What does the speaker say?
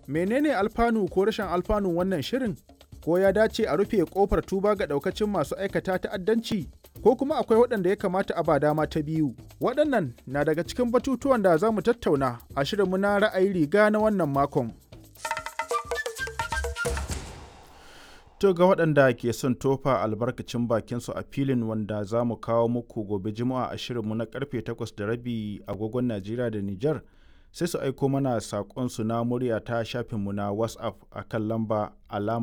Menene alfanu ko rashin alfanun wannan shirin? Ko ya dace a rufe kofar tuba ga daukacin masu aikata ta'addanci? Ko kuma akwai waɗanda ya kamata a ba dama ta biyu? Waɗannan na daga cikin batutuwan da za mu tattauna a shirinmu na ra'ayi riga na wannan makon. To ga waɗanda ke son tofa albarkacin bakinsu a filin wanda za mu kawo muku gobe juma'a a shirinmu na karfe 8 da rabi agogon Najeriya da Nijar sai su aiko mana saƙonsu na murya ta shafinmu na WhatsApp a kan lamba alama